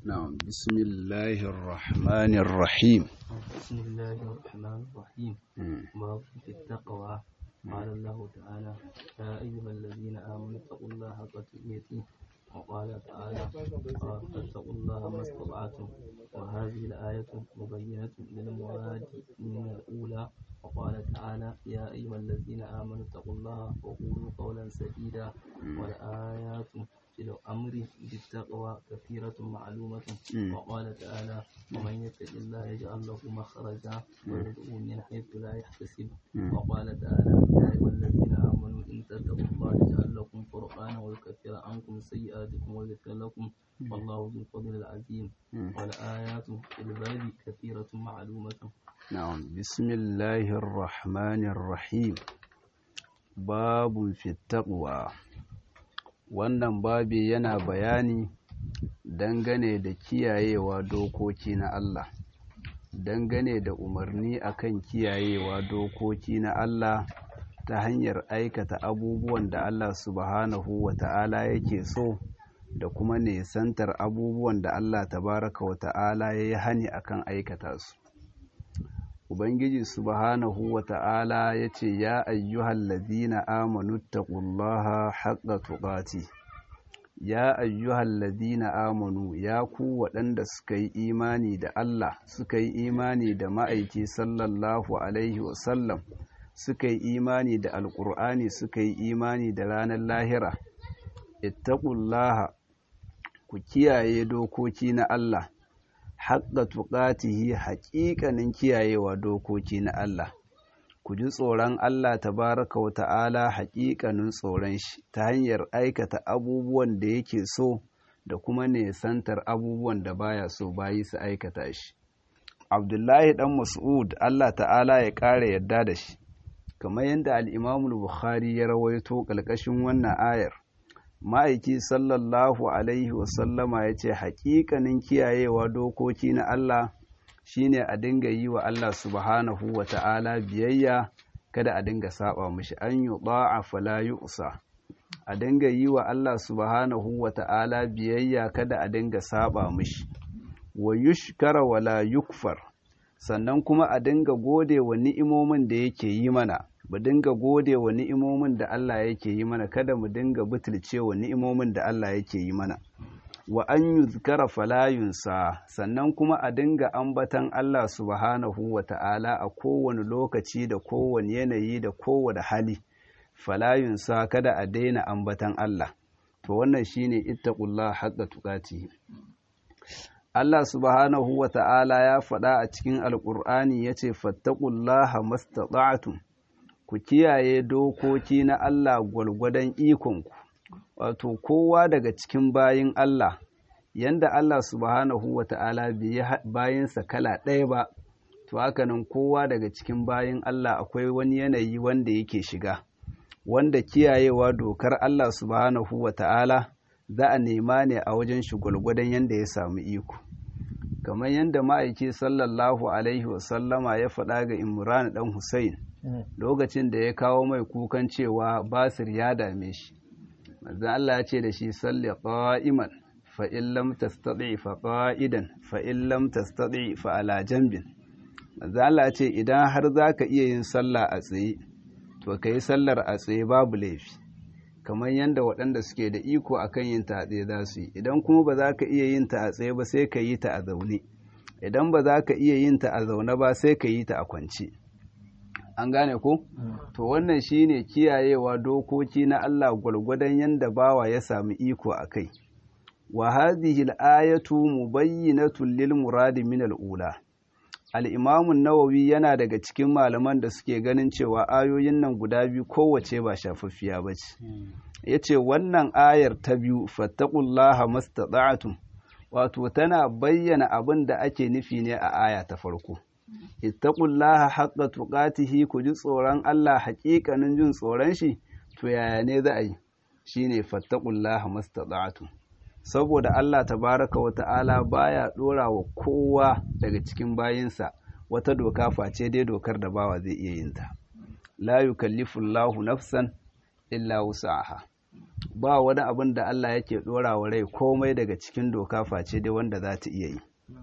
نعم بسم الله الرحمن الرحيم بسم الله الرحمن الرحيم مم. باب في التقوى قال الله تعالى يا أيها الذين آمنوا اتقوا الله حق تقاته وقال تعالى فاتقوا الله ما استطعتم وهذه الآية مبينة للمراد من الأولى وقال تعالى يا أيها الذين آمنوا اتقوا الله وقولوا قولا سديدا والآيات في الأمر بالتقوى كثيرة معلومة مم. وقال تعالى ومن يتق الله يجعل له مخرجا ويرزقه من حيث لا يحتسب مم. وقال تعالى يا أيها الذين آمنوا إن تتقوا الله يجعل لكم فرقانا ويكفر عنكم سيئاتكم ويغفر لكم والله ذو الفضل العظيم مم. والآيات في الباب كثيرة معلومة نعم بسم الله الرحمن الرحيم باب في التقوى wannan babi yana bayani dangane da kiyayewa dokoki na Allah dangane da umarni akan kiyayewa dokoki na Allah ta hanyar aikata abubuwan da Allah subhanahu wa ta'ala yake so da kuma nesantar abubuwan da Allah tabaraka wa ta'ala ya yi hani akan aikata su Ubangiji subhanahu wa ta'ala ya ce, Ya ayyuhal ladina amanu taqullaha haqqa tuqati Ya ayyuhal ladina amanu ya ku waɗanda suka yi imani da Allah, suka yi imani da ma'aiki sallallahu Alaihi wasallam, suka yi imani da Alƙur'ani, suka yi imani da ranar lahira. Ittaqullaha ku kiyaye dokoki na Allah. haƙƙa tuƙatihi haƙiƙanin kiyayewa dokoki na Allah ku ji tsoron Allah tabaraka wa ta'ala haƙiƙanin tsoron shi ta hanyar aikata abubuwan da yake so da kuma nesantar abubuwan da baya so bayi su aikata shi Abdullahi dan Mas'ud Allah ta'ala ya ƙara yarda da shi kamar yadda al-Imam Bukhari ya rawaito ƙalƙashin wannan ayar ma'aiki sallallahu alaihi wasallama ya ce haƙiƙanin kiyayewa dokoki na Allah shine a dinga yi wa Allah subhanahu wa ta'ala biyayya kada a dinga saba mishi an yi ba'a fala yu'sa a dinga yi wa Allah subhanahu wa ta'ala biyayya kada a dinga saba mishi wa yushkara wala yukfar sannan kuma a dinga gode wa ni'imomin da yake yi mana mu dinga gode wa ni'imomin da Allah yake yi mana kada mu dinga butulce wa ni'imomin da Allah yake yi mana wa an yuzkara falayunsa sannan kuma a dinga ambatan Allah subhanahu wa ta'ala a kowane lokaci da kowane yanayi da kowane hali falayunsa kada a daina ambatan Allah to wannan shine ittaqullah haqqa tuqatihi Allah subhanahu wa ta'ala ya faɗa a cikin alƙur'ani ya ce fattaƙullaha mastata'tum ku kiyaye dokoki na Allah gwalgwadon ikonku wato kowa daga cikin bayin Allah yanda Allah subhanahu wa ta'ala bai bayinsa kala ɗaya ba to haka nan kowa daga cikin bayin Allah akwai wani yanayi wanda yake shiga wanda kiyayewa dokar Allah subhanahu wa ta'ala za a nema ne a wajen shi gwalgwadon yanda ya samu iko kamar yadda ma'aiki sallallahu alaihi wasallama ya faɗa ga imran ɗan Hussein lokacin da ya kawo mai kukan cewa basir ya dame shi manzon Allah ya ce da shi salli qa'iman fa in lam tastati fa qa'idan fa in lam tastati fa ala janbin manzon Allah ya ce idan har zaka iya yin sallah a tsaye to kai sallar a tsaye babu laifi kamar yadda waɗanda suke da iko akan yin ta a tsaye za su yi idan kuma ba za ka iya yin ta a tsaye ba sai ka yi ta a zaune idan ba za ka iya yin ta a zaune ba sai ka yi ta a kwance an gane ko to wannan shine kiyayewa dokoki na Allah gwargwadon yanda bawa ya sami iko a kai wa hadhihi al-ayatu mubayyinatun lil muradi min al-ula al-imam an-nawawi yana daga cikin malaman da suke ganin cewa ayoyin nan guda biyu kowace ba shafaffiya bace yace wannan ayar ta biyu fattaqullaha mastata'tum wato tana bayyana abin da ake nufi ne a aya ta farko ittaqullaha haqqa tuqatihi ku ji tsoron Allah haƙiƙanin jin tsoron shi to yaya ne za a yi shine fattaqullaha mastata'tum saboda Allah tabaraka wa ta'ala baya dora wa kowa daga cikin bayinsa wata doka face dai dokar da bawa zai iya yin ta la yukallifu Allahu nafsan illa wus'aha ba wani abin da Allah yake ɗora wa rai komai daga cikin doka face dai wanda za ta iya yi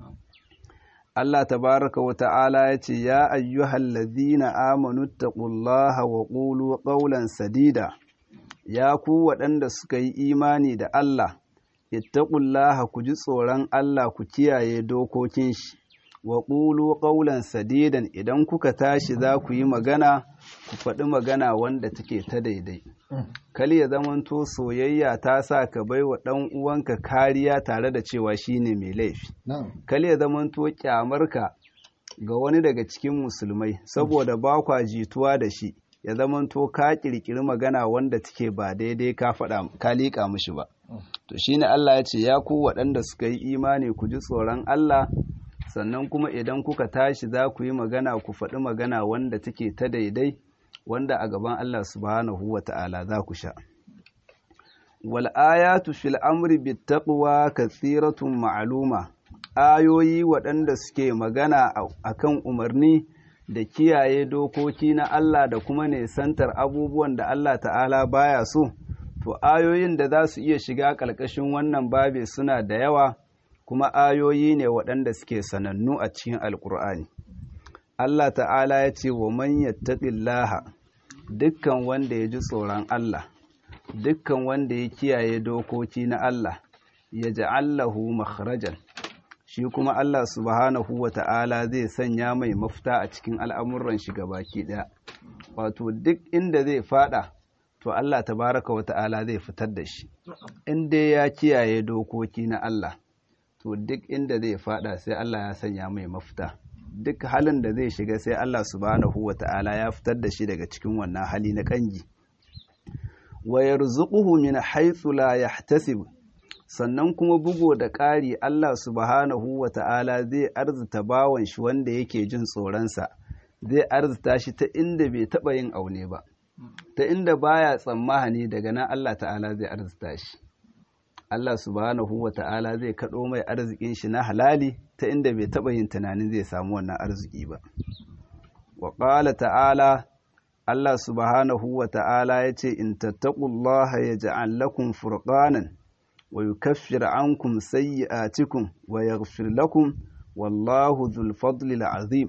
Allah tabaraka wa ta'ala ya ce ya ayyuhal ladhina amanu taqullaha wa qulu qawlan sadida ya ku waɗanda suka yi imani da Allah ittaqullaha ku ji tsoron Allah ku kiyaye dokokin shi wa qulu qawlan sadidan idan kuka tashi za ku yi magana ku faɗi magana wanda take ta daidai kal ya zamanto soyayya ta sa ka bai wa ɗan uwanka kariya tare da cewa shine mai laifi kal ya zamanto kyamarka ga wani daga cikin musulmai saboda ba kwa jituwa da shi ya zamanto ka kirkiri magana wanda take ba daidai ka faɗa ka liƙa mishi ba to shine Allah ya ce ya ku waɗanda suka yi imani ku ji tsoron Allah sannan kuma idan kuka tashi za ku yi magana ku faɗi magana wanda take ta daidai wanda a gaban Allah subhanahu wa ta'ala za ku sha. Wal ayatu fil amri bit taqwa kathiratun ma'luma ayoyi waɗanda suke magana akan umarni da kiyaye dokoki na Allah da kuma nesantar abubuwan da Allah ta'ala baya so to ayoyin da za su iya shiga ƙarƙashin wannan babe suna da yawa kuma ayoyi ne waɗanda suke sanannu a cikin alƙur'ani Allah ta'ala ya ce wa man yattaqillaha dukkan wanda ya ji tsoron Allah dukkan wanda ya kiyaye dokoki na Allah ya ja'allahu makhrajan shi kuma Allah subhanahu wa ta'ala zai sanya mai mafita a cikin al'amuran shi baki ɗaya wato duk inda zai fada to Allah tabaraka wa ta'ala zai fitar da shi inda ya kiyaye dokoki na Allah to duk inda zai fada sai Allah ya sanya mai mafita duk halin da zai shiga sai Allah subhanahu wa ta'ala ya fitar da shi daga cikin wannan hali na kangi wa yarzuquhu min haythu la yahtasib sannan kuma bugo da ƙari Allah subhanahu wa ta'ala zai arzuta bawan shi wanda yake jin tsoronsa zai arzuta shi ta inda bai taɓa yin aune ba ta inda baya tsammani daga nan Allah ta'ala zai arzuta shi Allah subhanahu wa ta'ala zai kaɗo mai arzikin shi na halali ta inda bai taɓa yin tunanin zai samu wannan arziki ba. Wa ƙala ta'ala, Allah subhanahu wa ta'ala ya ce, In tattaƙullaha ya ja'an lakum furƙanan, wa yi kaffir ankum sayyi'atikum wa yaghfir lakum wallahu dhul fadli azim.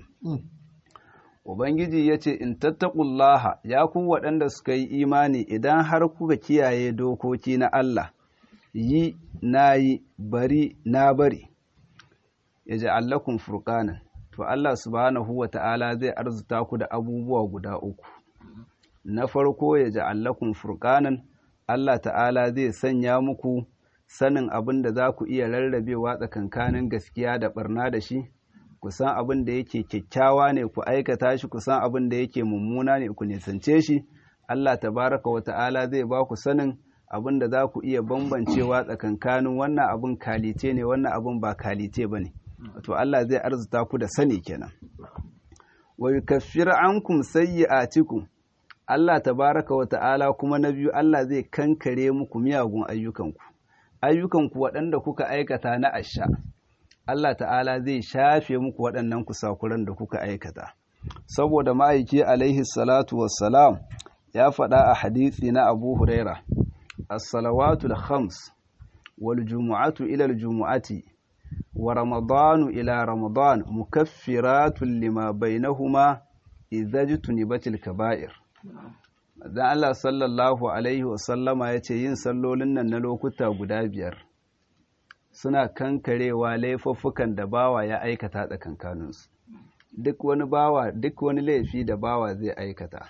Ubangiji ya ce, In tattaƙullaha, ya ku waɗanda suka yi imani idan har kuka kiyaye dokoki na Allah, yi na yi bari na bari ya ji allakun furkanan to Allah subhanahu wa ta'ala zai arzuta ku da abubuwa guda uku na farko ya ji allakun furkanan Allah ta'ala zai sanya muku sanin abin da za ku iya rarrabewa tsakankanin gaskiya da barna da shi ku san abin da yake kyakkyawa ne ku aikata shi ku san abin da yake mummuna ne ku nisance shi Allah tabaraka wa ta'ala zai ba ku sanin abin da za ku iya bambancewa tsakankanin wannan abin kalite ne wannan abin ba kalite ba ne wato Allah zai arzuta ku da sani kenan wa yukaffir ankum sayyi'atikum Allah tabaraka wa ta'ala kuma na biyu Allah zai kankare muku miyagun ayyukanku ayyukanku waɗanda kuka aikata na asha Allah ta'ala zai shafe muku waɗannan kusakuran da kuka aikata saboda ma'aiki alaihi salatu wassalam ya faɗa a hadisi na Abu Huraira الصلوات الخمس والجمعة إلى الجمعة ورمضان إلى رمضان مكفرات لما بينهما إذا اجتنبت الكبائر dan Allah sallallahu alaihi wasallama ya ce yin sallolin nan na lokuta guda biyar suna kankarewa laifuffukan da bawa ya aikata tsakankaninsu duk wani bawa duk wani laifi da bawa zai aikata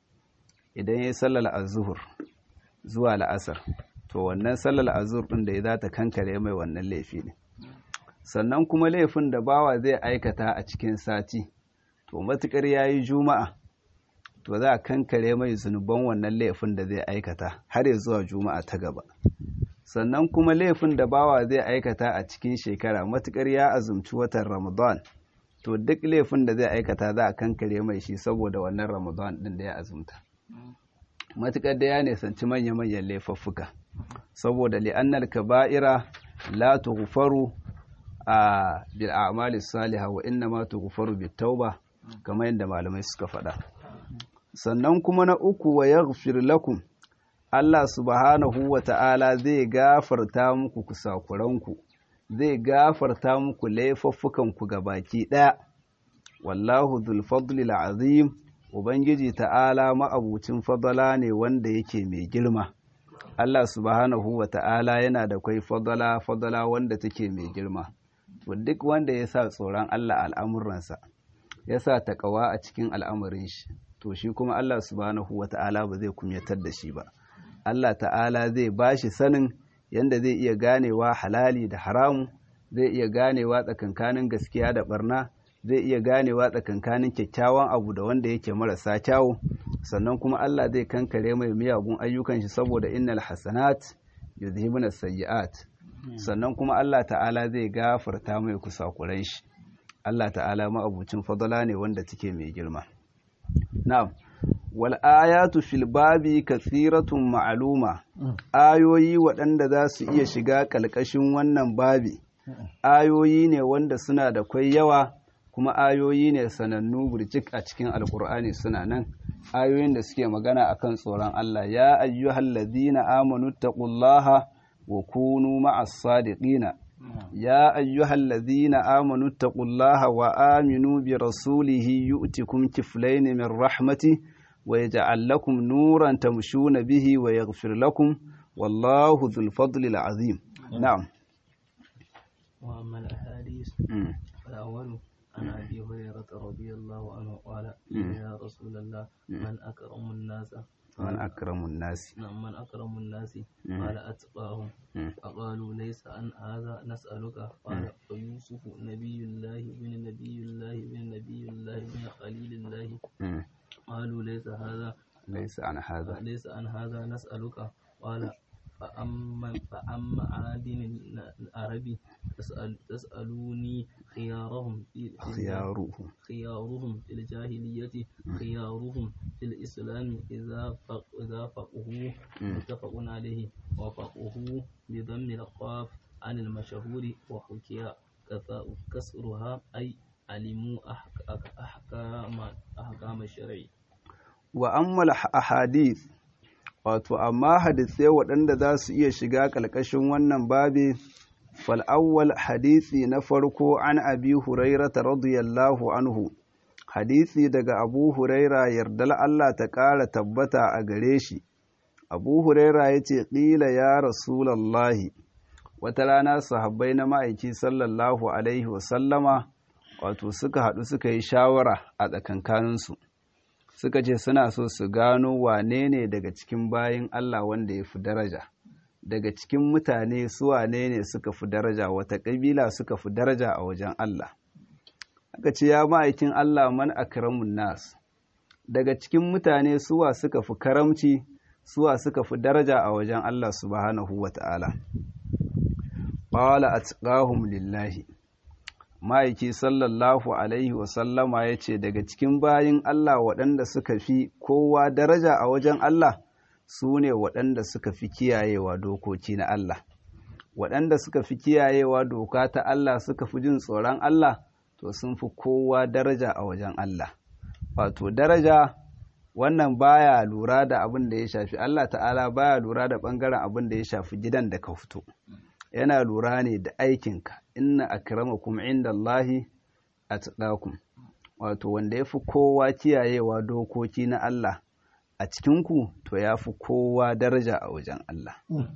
idan ya yi sallar azuhur zuwa la'asar to wannan sallar azur ɗin da ya za ta kankare mai wannan laifi ne sannan kuma laifin da bawa zai aikata a cikin sati to matuƙar ya yi juma'a to za a kankare mai zunuban wannan laifin da zai aikata har ya zuwa juma'a ta gaba sannan kuma laifin da bawa zai aikata a cikin shekara matuƙar ya azumci watan ramadan to duk laifin da zai aikata za a kankare mai shi saboda wannan ramadan ɗin da ya azumta matuƙar da ya nisanci manya-manyan laifuffuka saboda li'annal kaba'ira la tughfaru a bil a'mali salihah wa inna ma tughfaru bit tauba kamar yadda malamai suka faɗa sannan kuma na uku wa yaghfir lakum Allah subhanahu wa ta'ala zai gafarta muku kusakuranku zai gafarta muku laifuffukanku ga baki ɗaya wallahu dhul fadlil azim ubangiji ta'ala ma'abucin fadala ne wanda yake mai girma Allah subhanahu wa ta'ala yana da kwai fadala fadala wanda take mai girma to duk wanda ya sa tsoron Allah al'amuransa ya sa taƙawa a cikin al'amarin shi to shi kuma Allah subhanahu wa ta'ala ba zai kumyatar da shi ba Allah ta'ala zai ba shi sanin yadda zai iya ganewa halali da haramu zai iya ganewa tsakankanin gaskiya da barna zai iya ganewa tsakankanin kyakkyawan abu da wanda yake marasa kyawu sannan kuma Allah zai kankare mai miyagun ayyukan shi saboda innal hasanat yuzhibuna sayyi'at sannan kuma Allah ta'ala zai gafarta mai kusakuran shi Allah ta'ala ma'abucin fadala ne wanda take mai girma na'am wal ayatu fil babi kathiratun ma'luma ayoyi waɗanda za su iya shiga ƙalƙashin wannan babi ayoyi ne wanda suna da kwai yawa kuma ayoyi ne sanannu burjik a cikin alkur'ani suna nan ayoyin da suke magana akan tsoron Allah ya ayyuhal ladina amanu taqullaha wa kunu ma'as sadiqina ya ayyuhal ladina amanu taqullaha wa aminu bi rasulihi yu'tikum kiflayn min rahmati wa yaj'al lakum nuran tamshuna bihi wa yaghfir lakum wallahu dhul fadli azim na'am وأما الأحاديث فالأول عن أبي هريرة رضي الله عنه قال يا رسول الله من أكرم الناس من أكرم الناس نعم من أكرم الناس قال أتقاهم فقالوا ليس عن هذا نسألك قال فيوسف نبي الله بن نبي الله بن نبي الله بن خليل الله قالوا ليس هذا ليس عن هذا ليس عن هذا نسألك قال فأما فأما عادن العربي تسأل تسألوني خيارهم في خيارهم خيارهم في الجاهلية خيارهم في الإسلام إذا فق إذا فقهوا متفق عليه وفقهوا بضم القاف عن المشهور وحكي كسرها أي علموا أحكام أحكام الشرع وأما الأحاديث wato amma hadisai waɗanda za su iya shiga ƙalƙashin wannan babi fal'awwal hadisi na farko an abi hurairata radiyallahu anhu hadisi daga abu huraira yardal Allah ta ƙara tabbata a gare shi abu huraira ya ce ƙila ya rasulallahi wata rana sahabbai na ma'aiki sallallahu alaihi wasallama wato suka haɗu suka yi shawara a tsakankaninsu suka ce suna so su gano wane ne daga cikin bayin Allah wanda ya fi daraja daga cikin mutane su wane ne suka fi daraja wata ƙabila suka fi daraja a wajen Allah aka ce ya ma'aikin Allah man akramun nas daga cikin mutane suwa suka fi karamci suwa suka fi daraja a wajen Allah subhanahu wata'ala qala atqahum lillahi ma'aiki sallallahu alaihi wasallama ya ce daga cikin bayin Allah waɗanda suka fi kowa daraja a wajen Allah su ne waɗanda suka fi kiyayewa dokoki na Allah waɗanda suka fi kiyayewa doka ta Allah suka fi jin tsoron Allah to sun fi kowa daraja a wajen Allah wato daraja wannan baya lura da abin da ya shafi Allah ta'ala baya lura da ɓangaren abin da ya shafi gidan da ka fito yana lura ne da aikinka inna akramakum indallahi atqakum wato wanda yafi kowa kiyayewa dokoki na Allah a cikinku to yafi kowa daraja a wajen Allah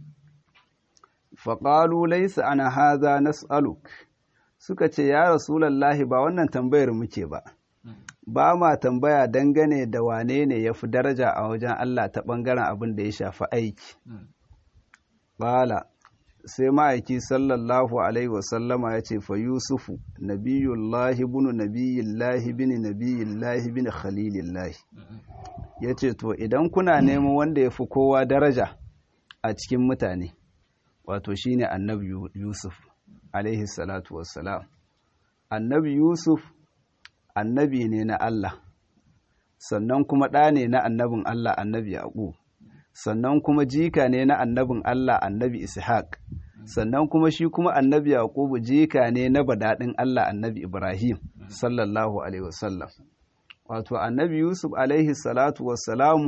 faqalu laysa ana hadha nas'aluk suka ce ya rasulullahi ba wannan tambayar muke ba ba ma tambaya dangane da wane ne yafi daraja a wajen Allah ta bangaren abin da ya shafi aiki Bala sai ma'aiki sallallahu alaihi wasallama ya ce fa yusufu nabiyullahi bunu nabiyillahi bin nabiyillahi bin khalilillahi ya ce to idan kuna neman wanda ya fi kowa daraja a cikin mutane wato shine annabi yusuf alaihi salatu wassalam annabi yusuf annabi ne na Allah sannan kuma ɗa ne na annabin Allah annabi yaƙub sannan kuma jika ne na annabin Allah annabi Ishaq sannan kuma shi kuma annabi Yaqubu jika ne na badadin Allah annabi Ibrahim sallallahu alaihi wasallam wato annabi Yusuf alaihi salatu wassalam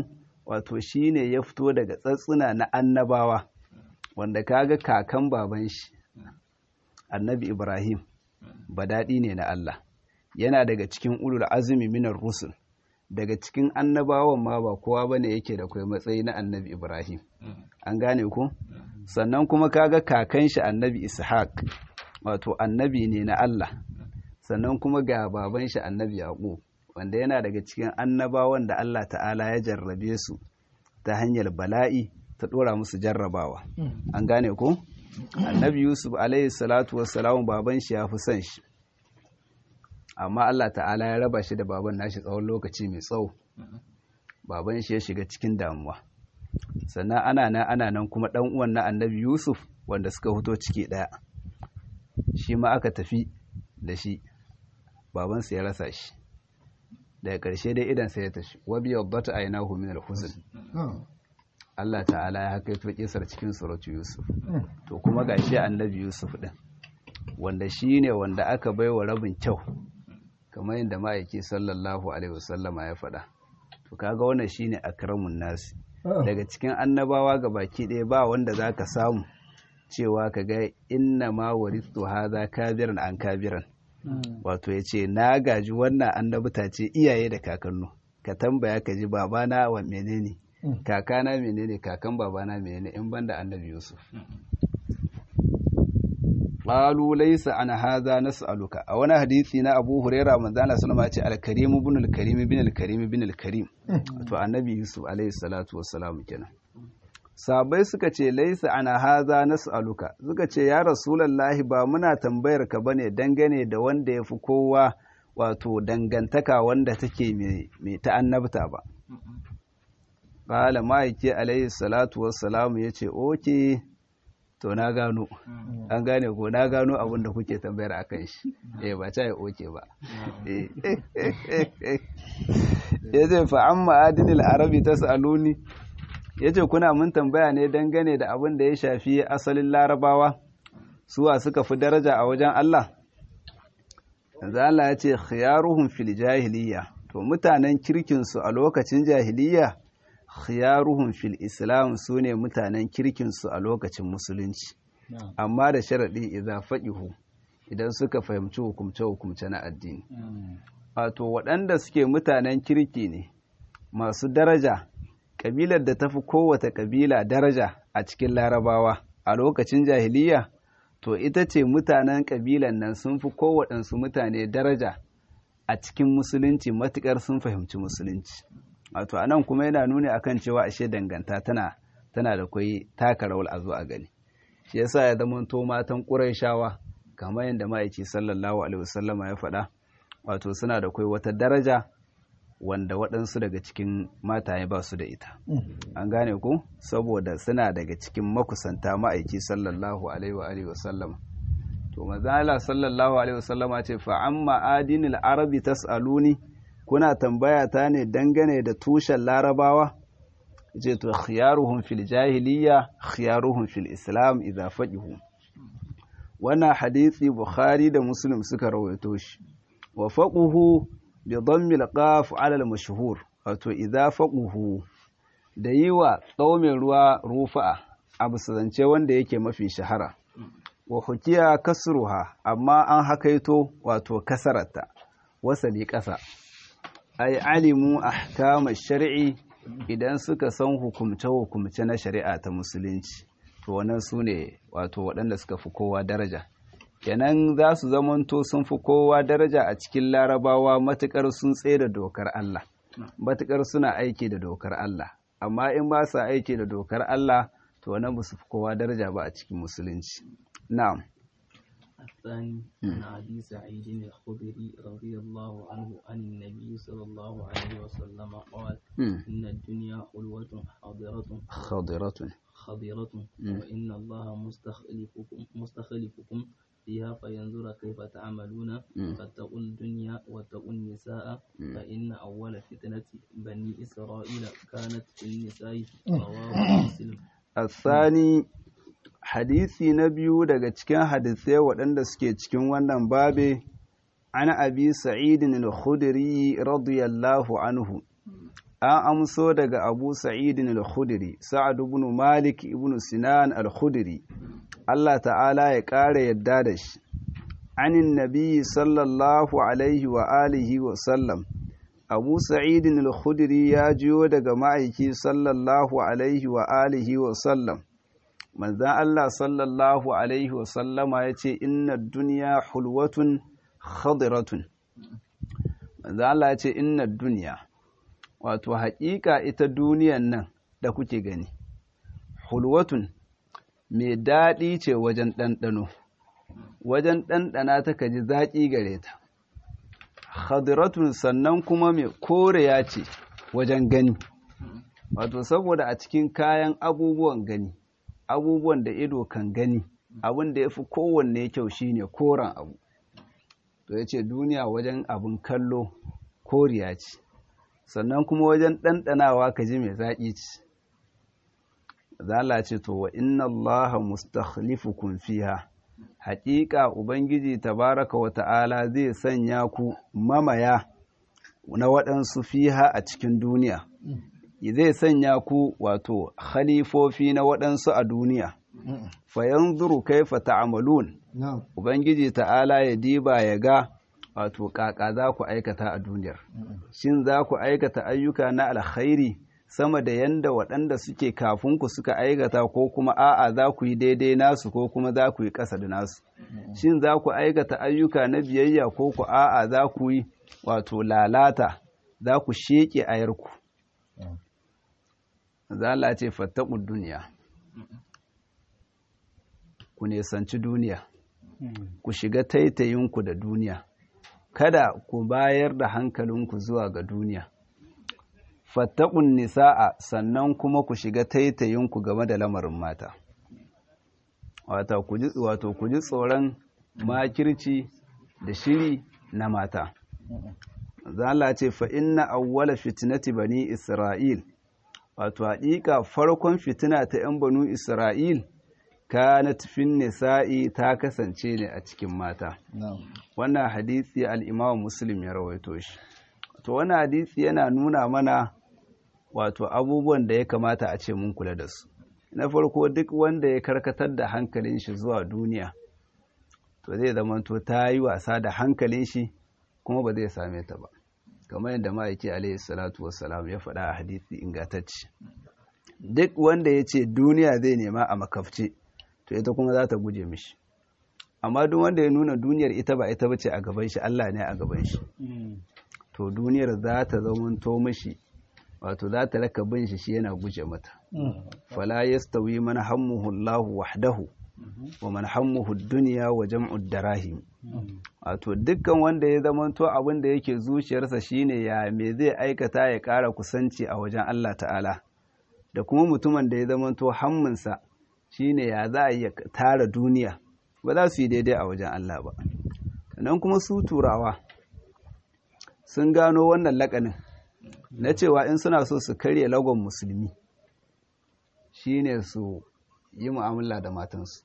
wato shine ya fito daga tsatsuna na annabawa wanda kaga kakan baban shi annabi Ibrahim daɗi ne na Allah yana daga cikin ulul azumi minar rusul daga cikin annabawan ma ba kowa bane yake da kai matsayi na annabi Ibrahim an gane ku sannan kuma kaga kakan shi annabi Ishaq wato annabi ne na Allah sannan kuma ga baban shi annabi Yaqub wanda yana daga cikin annabawan da Allah ta'ala ya jarrabe su ta hanyar bala'i ta dora musu jarrabawa an gane ku annabi Yusuf alaihi salatu wassalamu baban shi ya fi son shi amma Allah ta'ala ya raba shi da baban nashi tsawon lokaci mai tsawo baban shi ya shiga cikin damuwa sannan ana nan ana nan kuma dan uwan na annabi Yusuf wanda suka fito ciki daya shi ma aka tafi da shi babansa ya rasa shi daga ƙarshe dai idan sai ya tashi wa bi yaddata aynahu min al-huzn Allah ta'ala ya haka yato kisar cikin suratu Yusuf to kuma gashi annabi Yusuf din wanda shine wanda aka baiwa rabin kyau kamar yadda ma'aiki sallallahu alaihi wasallama ya faɗa to kaga wannan shine akramun nasi daga cikin annabawa ga baki ɗaya ba wanda zaka samu cewa kaga inna ma warithu hadha kabiran an kabiran wato yace na gaji wannan annabta ce iyaye da kakannu ka tambaya ka ji babana wa menene kakana menene kakan babana menene in banda annabi Yusuf qalu laysa an hadha nas'aluka a wani hadisi na Abu Huraira manzo Allah sallama ya ce al-karim ibn al-karim ibn al-karim ibn al-karim to annabi Yusuf alayhi salatu wassalam kenan sabai suka ce laysa an hadha nas'aluka suka ce ya rasulullahi ba muna tambayar ka bane dangane da wanda yafi kowa wato dangantaka wanda take mai ta annabta ba qala ma'aiki alayhi salatu wassalam yace oke to na gano an gane ko na gano abin da kuke tambayar a kan shi eh ba ta yi oke ba ya ce fa an ma'adinil arabi ta saluni ya ce kuna mun tambaya ne dangane da abin da ya shafi asalin larabawa suwa suka fi daraja a wajen Allah yanzu Allah ya ce khiyaruhum fil jahiliya to mutanen kirkinsu a lokacin jahiliya khiyaruhum fil islam su ne mutanen kirkinsu a lokacin musulunci amma da sharaɗi idza faqihu idan suka fahimci hukumce-hukumce na addini wato waɗanda suke mutanen kirki ne masu daraja ƙabilar da tafi kowace ƙabila daraja a cikin larabawa a lokacin jahiliya to ita ce mutanen ƙabilan nan sun fi kowaɗansu mutane daraja a cikin musulunci matuƙar sun fahimci musulunci wato anan kuma yana nuni akan cewa ashe danganta tana tana da kwai taka rawar a zo a gani shi yasa ya zama to matan ƙurayshawa kamar yadda ma'aiki sallallahu alaihi wasallama ya faɗa wato suna da kwai wata daraja wanda waɗansu daga cikin mataye ba su da ita an gane ku saboda suna daga cikin makusanta ma'aiki sallallahu alaihi wa alihi wasallama to manzo sallallahu alaihi wasallama ce fa amma adinil arabi tasaluni kuna tambaya ta ne dangane da tushen larabawa ce to khiyaruhum fil jahiliya khiyaruhum fil islam idza faqihu wannan hadisi bukhari da muslim suka rawaito shi wa faquhu bi dhammi al-qaf ala al-mashhur wato idza faquhu da yiwa tsaumin ruwa rufa abu zance wanda yake mafi shahara wa hukiya kasruha amma an hakaito wato kasarata wasali ƙasa ay alimu ahkama shar'i idan suka san hukumce-hukumce na shari'a ta musulunci to wannan su ne wato waɗanda suka fi kowa daraja kenan za su zamanto sun fi kowa daraja a cikin larabawa matuƙar sun tsaye da dokar Allah matuƙar suna aiki da dokar Allah amma in ba sa aiki da dokar Allah to wannan ba su fi kowa daraja ba a cikin musulunci na'am الثاني عن أبي سعيد الخدري رضي الله عنه عن النبي صلى الله عليه وسلم قال إن الدنيا خلوة حاضرة خضرة خضرة وإن الله مستخلفكم مستخلفكم فيها فينظر كيف تعملون فاتقوا الدنيا واتقوا النساء فإن أول فتنة بني إسرائيل كانت في النساء رواه مسلم الثاني hadisi na biyu daga cikin hadisai waɗanda suke cikin wannan babe ana abi sa'idin al-khudri radiyallahu anhu an amso daga abu sa'idin al-khudri sa'ad ibn malik ibn sinan al-khudri Allah ta'ala ya ƙara yadda da shi anin nabi sallallahu alaihi wa alihi wa sallam abu sa'idin al-khudri ya jiyo daga ma'aiki sallallahu alaihi wa alihi wa sallam manzan Allah sallallahu alaihi wa sallama ya ce inna duniya hulwatun khadiratun manzan Allah ya ce inna duniya wato haƙiƙa ita duniyan nan da kuke gani hulwatun mai daɗi ce wajen ɗanɗano wajen ɗanɗana ta kaji zaƙi gare ta khadiratun sannan kuma mai koreya ce wajen gani wato saboda a cikin kayan abubuwan gani abubuwan da ido kan gani abin da ya fi kowanne kyau shine koren abu to ya ce duniya wajen abin kallo koriya ce sannan kuma wajen ɗanɗanawa ka ji mai zaƙi ce zala ce to wa inna allaha mustakhlifukum fiha haƙiƙa ubangiji tabaraka wa ta'ala zai sanya ku mamaya na waɗansu fiha a cikin duniya zai sanya ku wato khalifofi na waɗansu a duniya fayanzuru kaifa ta'malun ubangiji ta'ala ya diba ya ga wato kaka za ku aikata a duniyar shin za ku aikata ayyuka na alkhairi sama da yanda waɗanda suke kafin ku suka aikata ko kuma a'a za ku yi daidai nasu ko kuma za ku yi ƙasa da nasu shin za ku aikata ayyuka na biyayya ko ku a'a za ku yi wato lalata za ku sheƙe ayarku za ce fattaƙun duniya ku nesanci duniya ku shiga taitayinku da duniya kada ku bayar da hankalinku zuwa ga duniya fattaƙun nisa'a sannan kuma ku shiga taitayinku game da lamarin mata wato ku ji tsoron makirci da shiri na mata zala ce fa inna awwala fitnati bani isra'il wato haƙiƙa farkon fitina ta 'yan banu isra'il kanat fin nisa'i ta kasance ne a cikin mata wannan hadisi al-imam muslim ya rawaito shi to wannan hadisi yana nuna mana wato abubuwan da ya kamata a ce mun kula da su na farko duk wanda ya karkatar da hankalin shi zuwa duniya to zai zamanto ta yi wasa da hankalin shi kuma ba zai same ta ba kamar yadda ma'aiki alaihi salatu wassalam ya faɗa a hadisi ingantacce duk wanda ya ce duniya zai nema a makafce to ita kuma za ta guje mishi amma duk wanda ya nuna duniyar ita ba ita bace a gaban shi Allah ne a gaban shi to duniyar za ta zamanto mishi wato za ta raka bin shi shi yana guje mata fala yastawi man hammuhu Allahu wahdahu wa man hammuhu dunya wa jam'u darahim wato dukkan wanda ya zamanto abin da yake zuciyarsa shine ya me zai aikata ya ƙara kusanci a wajen Allah ta'ala da kuma mutumin da ya zamanto hamminsa shine ya za a iya tara duniya ba za su yi daidai a wajen Allah ba sannan kuma su turawa sun gano wannan lakanin na cewa in suna so su karya lagon musulmi shine su yi mu'amala da matansu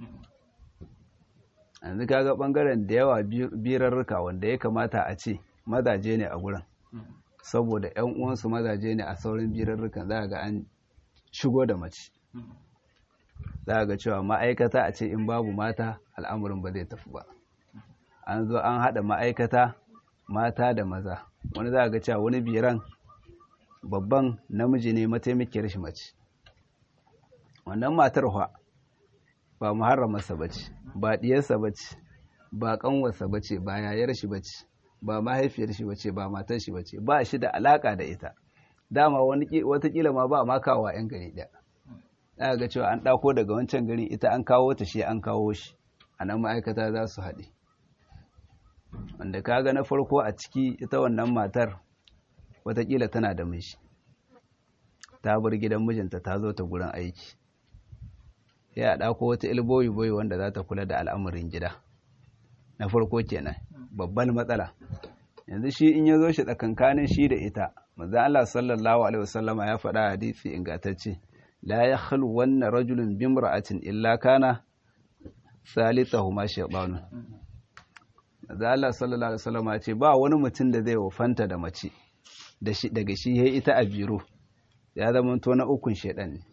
yanzu kaga bangaren da yawa birarruka wanda ya kamata a ce mazaje ne a gurin saboda yan uwansu mazaje ne a saurin birarrukan za ga an shigo da mace za ga cewa ma'aikata a ce in babu mata al'amurin ba zai tafi ba an zo an haɗa ma'aikata mata da maza wani za ga cewa wani biran babban namiji ne mataimakiyar shi mace wannan matar hwa ba muharramarsa ba ce ba ɗiyarsa ba ce ba ƙanwarsa ba ce ba yayar shi ba ce ba mahaifiyar shi ba ce ba matar shi ba ce ba shi da alaƙa da ita dama watakila ma ba makawa 'yan gari ɗaya za ga cewa an ɗako daga wancan gari ita an kawo ta shi an kawo shi a nan ma'aikata za su haɗe wanda kaga na farko a ciki ita wannan matar watakila tana da mishi ta bar gidan mijinta ta zo ta gurin aiki ya ɗako wata ilboyi boyi wanda za ta kula da al'amarin gida na farko kenan babban matsala yanzu shi in ya zo shi tsakankanin shi da ita manzo Allah sallallahu alaihi wasallama ya faɗa hadisi ingantacce la yakhlu wanna rajulun bimra'atin illa kana salitahuma shaytanu manzo Allah sallallahu alaihi wasallama ya ce ba wani mutum da zai wafanta da mace daga shi ya ita a biro ya zama to na ukun shaidan ne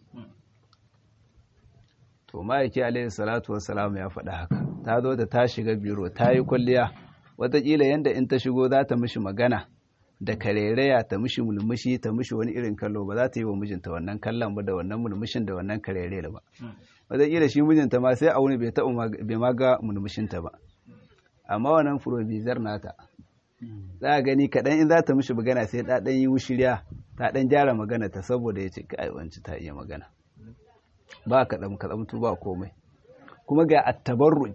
to ma'aiki alaihi salatu wassalam ya faɗa haka ta zo da ta shiga biro ta yi kwalliya wataƙila yadda in ta shigo za ta mishi magana da karereya ta mishi mulmushi ta mishi wani irin kallo ba za ta yi wa mijinta wannan kallon ba da wannan mulmushin da wannan karere ba wataƙila shi mijinta ma sai a wuni bai taɓa bai ma ga mulmushinta ba amma wannan furobizar nata za a gani kaɗan in za ta mishi magana sai ta ɗan yi wushiriya ta ɗan gyara magana ta saboda ya ce kai wanci ta iya magana ba kaɗan kaɗamtu ba komai kuma ga attabarruj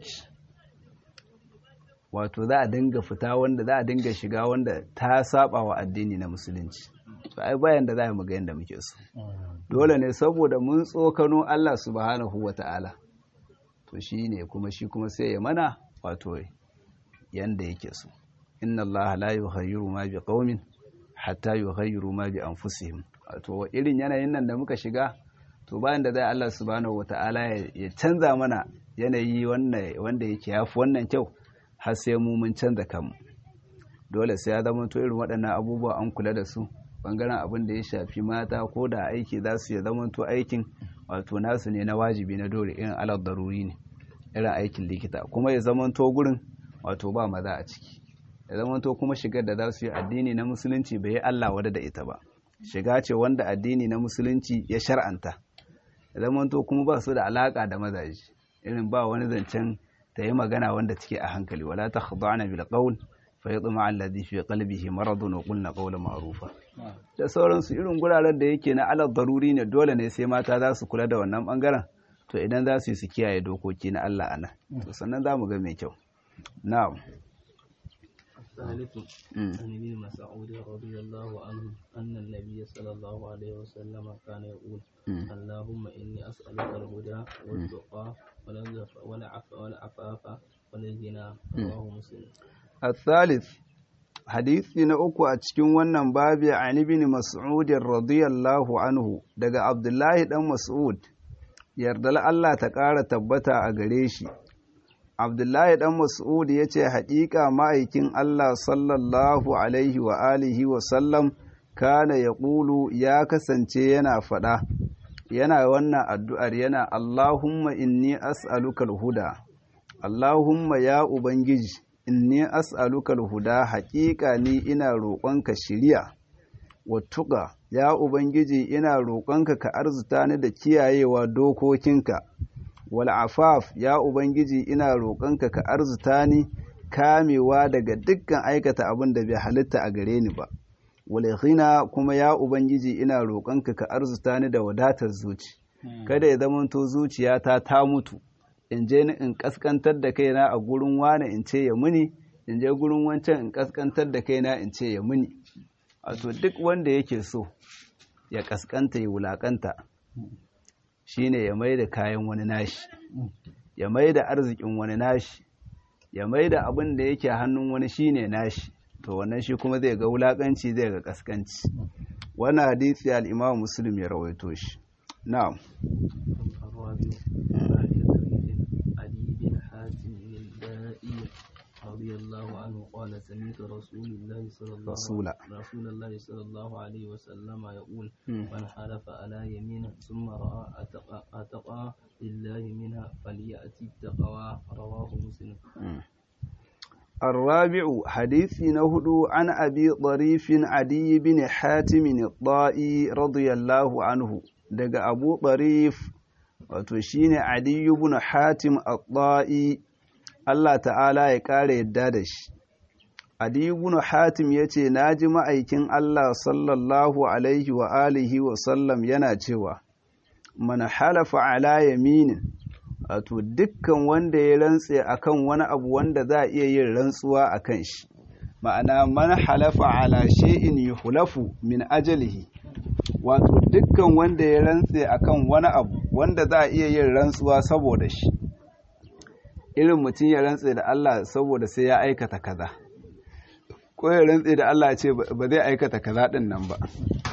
wato za a dinga fita wanda za a dinga shiga wanda ta saba wa addini na musulunci to ai bayan da za mu ga yanda muke so dole ne saboda mun tsokano Allah subhanahu wata'ala to shine kuma shi kuma sai ya mana wato yanda yake so inna Allah la yughayyiru ma bi qaumin hatta yughayyiru ma bi anfusihim wato irin yanayin nan da muka shiga to bayan da zai Allah subhanahu wata'ala ya canza mana yanayi wanda yake yafi wannan kyau har sai mu mun canza kanmu dole sai ya zama to irin waɗannan abubuwa an kula da su bangaren abin da ya shafi mata ko da aiki za su ya zama to aikin wato nasu ne na wajibi na dole irin alal daruri ne irin aikin likita kuma ya zama to gurin wato ba maza a ciki ya zama to kuma shigar da za su yi addini na musulunci bai yi Allah wada da ita ba shiga ce wanda addini na musulunci ya shar'anta ya zama to kuma ba su da alaka da mazaji irin ba wani zancen ta yi magana wanda take a hankali wala ta khadana bil qawl fa yatma alladhi fi qalbihi maradun wa qulna qawlan ma'rufa da sauransu irin guraren da yake na alal daruri ne dole ne sai mata za su kula da wannan bangaren to idan za su yi su kiyaye dokoki na Allah ana to sannan za mu ga mai kyau na'am الثالث عن ابن مسعود رضي الله عنه أن النبي صلى الله عليه وسلم كان يقول اللهم إني أسألك الهدى والتقى والعفاف والغنى رواه مسلم الثالث hadisi na uku a cikin wannan babi an ibn mas'ud radiyallahu anhu daga abdullahi dan mas'ud yardal Allah ta ƙara tabbata a gare shi abdullahi dan mas'ud ya ce haƙiƙa ma'aikin Allah sallallahu alaihi wa alihi wa sallam kana ya ƙulu ya kasance yana faɗa yana wannan addu'ar yana Allahumma inni as'aluka huda Allahumma ya Ubangiji inni as'aluka huda haƙiƙa ni ina roƙonka shiriya wattuƙa ya Ubangiji ina roƙonka ka arzuta ni da kiyayewa dokokinka wal afaf ya Ubangiji ina roƙonka ka arzuta ni kamewa daga dukkan aikata abin da bai halitta a gare ni ba walaihina kuma ya ubangiji ina roƙonka ka arzuta ni da wadatar zuci kada ya zamanto zuciyata ta mutu in je ni in kaskantar da kaina a gurin wane in ce ya muni in je gurin wancan in kaskantar da kaina in ce ya muni wato duk wanda yake so ya kaskanta ya wulakanta shine ya mai da kayan wani nashi ya mai da arzikin wani nashi ya mai da abin da yake hannun wani shine nashi to wannan shi kuma zai ga wulakanci zai ga kaskanci wannan hadisi al-Imam Muslim ya rawaito shi na'am رضي الله عنه قال سمعت رسول الله صلى الله رسول رسول الله صلى الله عليه وسلم يقول من حلف على يمين ثم راى اتقى اتقى لله منها فلياتي التقوى رواه مسلم الرابع حديث نهدو عن أبي ضريف عدي بن حاتم الطائي رضي الله عنه دق أبو ضريف وتشين عدي بن حاتم الطائي الله تعالى يقال يدادش عدي بن حاتم يتي ناجم أيكن الله صلى الله عليه وآله وسلم يناجوا من حلف على يمين wato dukkan wanda ya rantse akan wani abu wanda za a iya yin rantsuwa a kan shi ma'ana man halafa ala shay'in yuhlafu min ajalihi wato dukkan wanda ya rantse akan wani abu wanda za a iya yin rantsuwa saboda shi irin mutum ya rantse da Allah saboda sai ya aikata kaza ko ya rantse da Allah ce ba zai aikata kaza din nan ba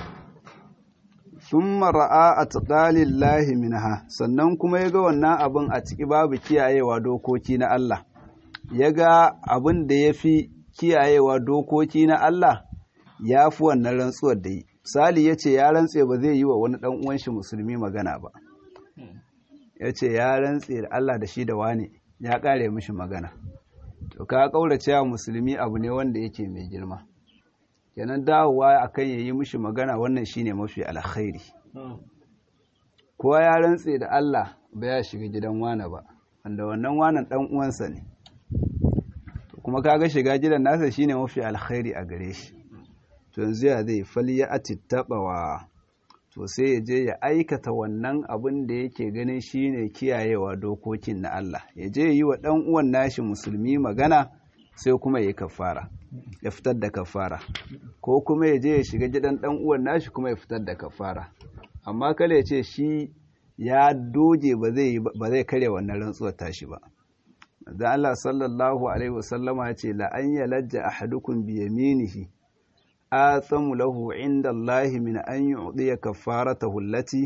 sun mara'a a tuƙalin lahi minha sannan kuma ya ga wannan abin a ciki babu kiyayewa dokoki na Allah ya ga abin da ya fi kiyayewa dokoki na Allah ya fi wannan rantsuwar da yi misali ya ce ya rantse ba zai yi wa wani ɗan uwan shi musulmi magana ba ya ce ya rantse da Allah da shi da wane ya ƙare mishi magana to ka ƙaurace wa musulmi abu ne wanda yake mai girma kenan dawowa akan ya yi mishi magana wannan shine mafi alkhairi kowa ya rantse da Allah ba ya shiga gidan wane ba wanda wannan wanan ɗan uwansa ne kuma kaga shiga gidan nasa shine mafi alkhairi a gare shi to yanzu ya zai fali ya atittabawa to sai ya je ya aikata wannan abin da yake ganin shine kiyayewa dokokin na Allah ya je yi wa dan uwan nashi musulmi magana sai kuma ya kafara ya fitar da kafara ko kuma ya je ya shiga gidan dan uwan nashi kuma ya fitar da kafara amma kale ya ce shi ya doge ba zai ba zai kare wannan rantsuwar tashi ba da Allah sallallahu alaihi wasallama ya ce la an yalajja ahadukum bi yaminihi athamu lahu inda Allah min an yu'diya kafaratahu allati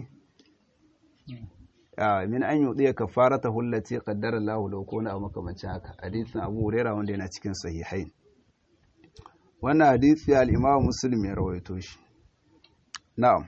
min an yu'diya kafaratahu allati qaddara Allah lahu ko na makamancin haka hadisin Abu Hurairah wanda yana cikin sahihain wannan hadisi al-Imam Muslim ya rawaito shi na'am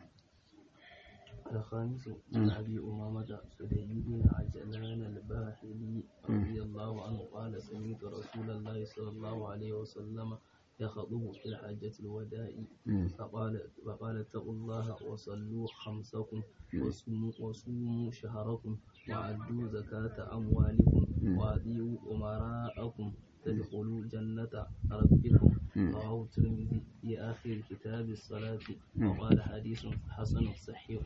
الخامس عن أبي أمامة سدي بن عجلان الباحلي رضي الله عنه قال سمعت رسول الله صلى الله عليه وسلم يخطب في الحجة الوداع فقال فقال اتقوا الله وصلوا خمسكم وصوموا, وصوموا شهركم وأدوا زكاة أموالكم وأطيعوا أمراءكم تدخلوا جنة ربكم رواه الترمذي في آخر كتاب الصلاة وقال حديث حسن صحيح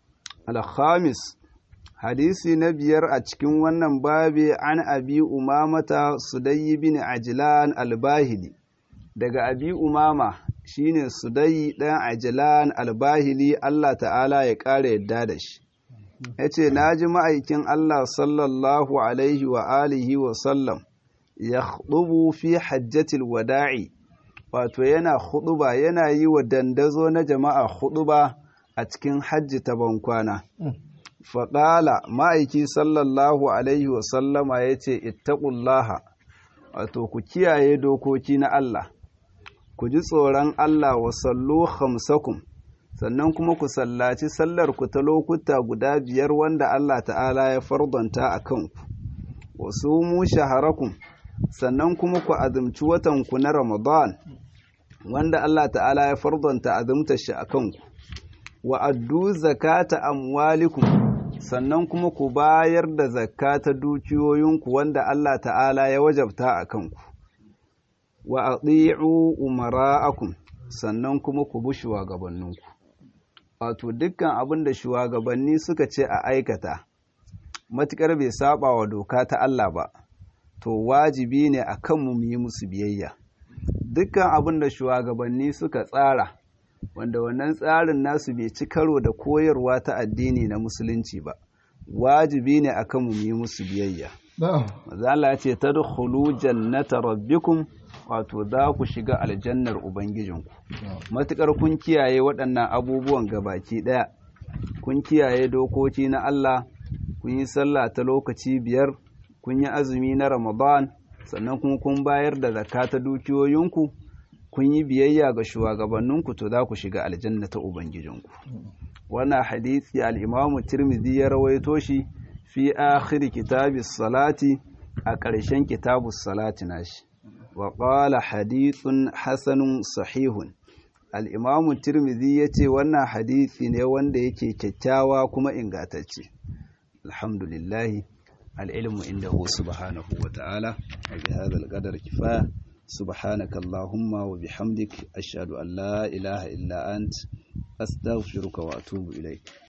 الخامس hadisi na biyar a cikin wannan babi an abi umamata sudayi bin ajlan albahili daga abi umama shine sudayi ɗan ajlan albahili Allah ta'ala ya ƙara yadda da shi ya ce na ji ma'aikin Allah sallallahu alaihi wa alihi wa sallam ya fi hajjatil wada'i wato yana huɗuba yana yi wa dandazo na jama'a huɗuba a cikin hajji ta bankwana. Faɗala ma'aiki sallallahu Alaihi wasallama ya ce, Ittaƙullaha, wato ku kiyaye dokoki na Allah, ku ji tsoron Allah wa sallu hamsakum, sannan kuma ku sallaci sallar ku ta lokuta guda biyar wanda Allah ta'ala ya fardanta a kanku, wasu mu shaharakum, sannan kuma ku azumci watanku na Ramadan, wanda Allah ta'ala ya fardanta azumta shi a kanku. wa addu zakata amwalikum sannan kuma ku bayar da zakata dukiyoyinku wanda Allah ta'ala ya wajabta a kanku wa ati'u umara'akum sannan kuma ku bi shugabanninku wato dukkan abin da shugabanni suka ce a aikata matukar bai saba wa doka ta Allah ba to wajibi ne a kanmu mu yi musu biyayya dukkan abin da shugabanni suka tsara wanda wannan tsarin nasu bai ci karo da koyarwa ta addini na musulunci ba wajibi ne akan mu yi musu biyayya mazala ya ce tadkhulu jannata rabbikum wato za ku shiga aljannar ubangijinku matukar kun kiyaye waɗannan abubuwan gabaki ɗaya kun kiyaye dokoki na Allah kun yi sallah ta lokaci biyar kun yi azumi na ramadan sannan kuma kun bayar da zakka ta dukiyoyinku kun yi biyayya ga shugabanninku to za ku shiga aljanna ta ubangijinku wannan hadisi al-imamu tirmidhi ya rawaito shi fi akhir kitabis salati a ƙarshen kitabus salati nashi wa qala hadithun hasanun sahihun al-imamu tirmidhi yace wannan hadisi ne wanda yake kyakkyawa kuma ingantacce alhamdulillah al-ilmu indahu subhanahu wa ta'ala bi hadha al-qadar kifaya سبحانك اللهم وبحمدك أشهد أن لا إله إلا أنت أستغفرك وأتوب إليك